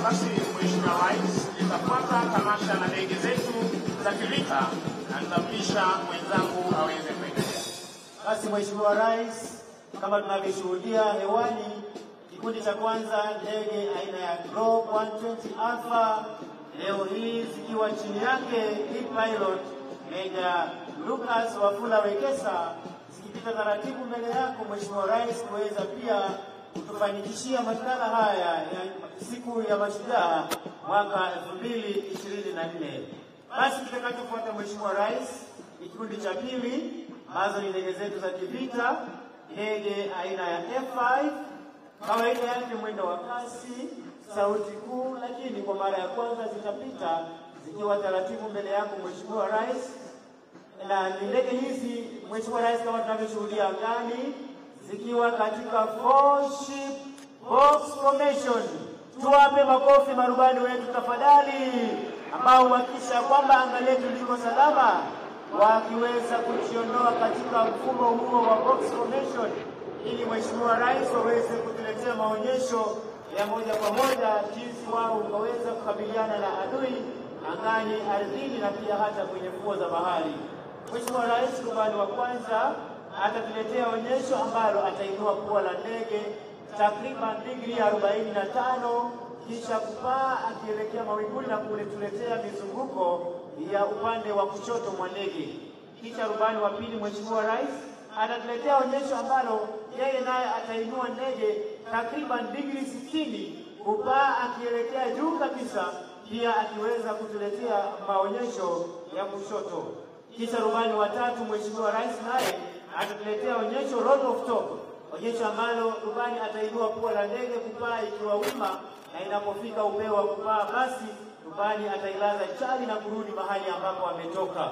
Basi Mheshimiwa Rais, litafuata tamasha na ndege zetu za kivita na nitampisha mwenzangu aweze kuendelea. Basi Mheshimiwa Rais, kama tunavyoshuhudia hewani, kikundi cha kwanza ndege aina ya Globe 120 Alpha leo hii zikiwa chini yake lead pilot Meja Lucas Wafula Wekesa zikipita taratibu mbele yako Mheshimiwa Rais kuweza pia kutufanikishia mashindano haya ya siku ya mashujaa mwaka 2024. Basi kitakachofuata Mheshimiwa Rais, ni kikundi cha pili ambazo ni ndege zetu za kivita, ndege aina ya F5 kawaida yake mwendo wa kasi, sauti kuu, lakini kwa mara ya kwanza zitapita zikiwa taratibu mbele yako Mheshimiwa Rais, na ni ndege hizi Mheshimiwa Rais, kama tunavyoshuhudia angani, zikiwa katika four ship box formation. Tuwape makofi marubani wetu tafadhali, ambao huhakikisha kwamba anga letu liko salama, wakiweza kujiondoa katika mfumo huo wa box formation ili Mheshimiwa Rais waweze kutuletea maonyesho ya moja kwa moja jinsi wao waweza kukabiliana na adui angani, ardhini na pia hata kwenye fuo za bahari. Mheshimiwa Rais rubani wa kwanza atatuletea onyesho ambalo atainua pua la ndege takriban digrii arobaini na tano kisha kupaa akielekea mawinguni na kuletuletea mizunguko ya upande wa kushoto mwa ndege. Kisha rubani wa pili Mheshimiwa Rais atatuletea onyesho ambalo yeye naye atainua ndege takriban digrii sitini kupaa akielekea juu kabisa, pia akiweza kutuletea maonyesho ya kushoto. Kisha rubani wa tatu Mheshimiwa Rais naye atatuletea onyesho roll of top, onyesho ambalo rubani atainua pua la ndege kupaa ikiwa wima, na inapofika upeo wa kupaa, basi rubani atailaza chali na kurudi mahali ambapo ametoka.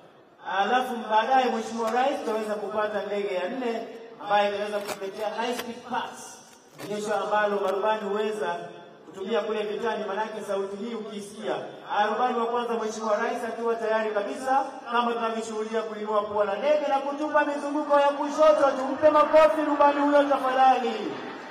Alafu baadaye Mheshimiwa Rais tutaweza kupata ndege ya nne ambayo inaweza kutuletea high speed pass, onyesho ambalo marubani huweza kutumia kule vitani, manake sauti hii ukisikia. Rubani wa kwanza Mheshimiwa Rais akiwa tayari kabisa, kama tunavyoshuhudia kuinua pua la ndege na kutupa mizunguko ya kushoto. Tumpe makofi rubani huyo tafadhali.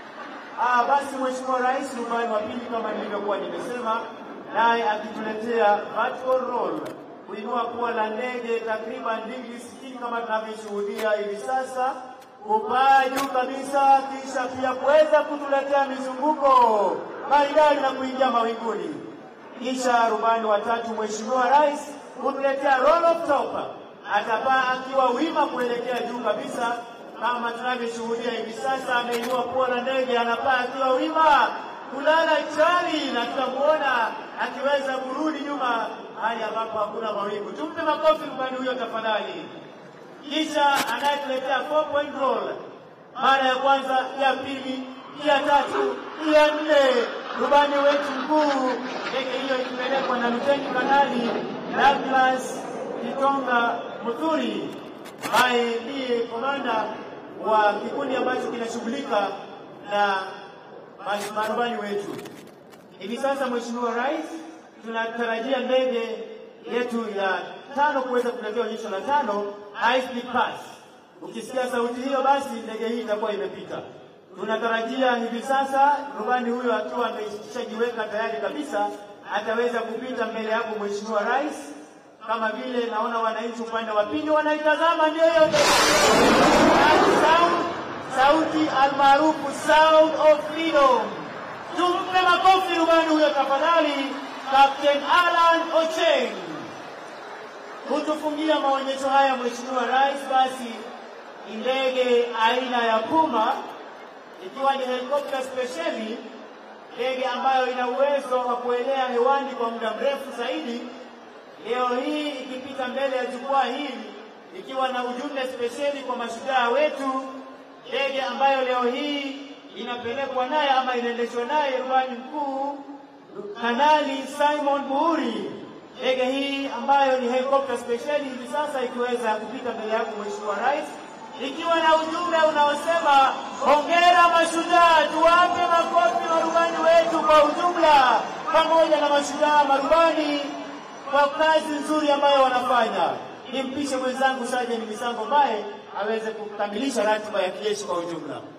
Ah, basi Mheshimiwa Rais rubani wa pili kama nilivyokuwa nimesema, naye akituletea vertical roll kuinua pua la ndege takriban digrii sitini kama tunavyoshuhudia hivi sasa, kupaa juu kabisa, kisha pia kuweza kutuletea mizunguko maridadi na kuingia mawinguni. Kisha rubani wa tatu Mheshimiwa Rais kutuletea roll of top, atapaa akiwa wima kuelekea juu kabisa kama tunavyoshuhudia hivi sasa, ameinua pua la ndege, anapaa akiwa wima kulala chali, na tutamuona akiweza kurudi nyuma hali ambapo hakuna mawingu. Tumpe makofi rubani huyo tafadhali. Kisha anayetuletea four point roll, mara ya kwanza, ya pili, ya tatu, ya nne, rubani wetu mkuu, ndege hiyo ikipelekwa na Luteni Kanali Douglas Kitonga Muthuri ambaye ndiye komanda wa kikundi ambacho kinashughulika na marubani wetu. Hivi sasa, Mheshimiwa Rais, tunatarajia ndege yetu ya tano kuweza kuletea onyesho la tano high speed pass. Ukisikia sauti hiyo, basi ndege hii itakuwa imepita. Tunatarajia hivi sasa rubani huyo akiwa ameshajiweka tayari kabisa, ataweza kupita mbele yako Mheshimiwa Rais, kama vile naona wananchi upande wa pili wanaitazama, ndio hiyo sound, sauti almaarufu sound of freedom. Tumpe makofi rubani huyo tafadhali, Captain Alan Ocheng kutufungia maonyesho haya Mheshimiwa Rais. Basi ni ndege aina ya Puma ikiwa ni helikopta spesheli, ndege ambayo ina uwezo wa kuelea hewani kwa muda mrefu zaidi. Leo hii ikipita mbele ya jukwaa hili ikiwa na ujumbe spesheli kwa mashujaa wetu, ndege ambayo leo hii inapelekwa naye ama inaendeshwa naye rubani mkuu Kanali Simon Buhuri. Ndege hii ambayo ni helikopta spesheli hivi sasa ikiweza kupita mbele yako Mheshimiwa Rais, ikiwa na ujumbe unaosema hongera mashujaa. Tuwape makofi marubani wetu kwa ujumla, pamoja na mashujaa marubani kwa kazi nzuri ambayo wanafanya. Nimpishe mwenzangu Sajeni Misango Mbaye aweze kukamilisha ratiba ya kijeshi kwa ujumla.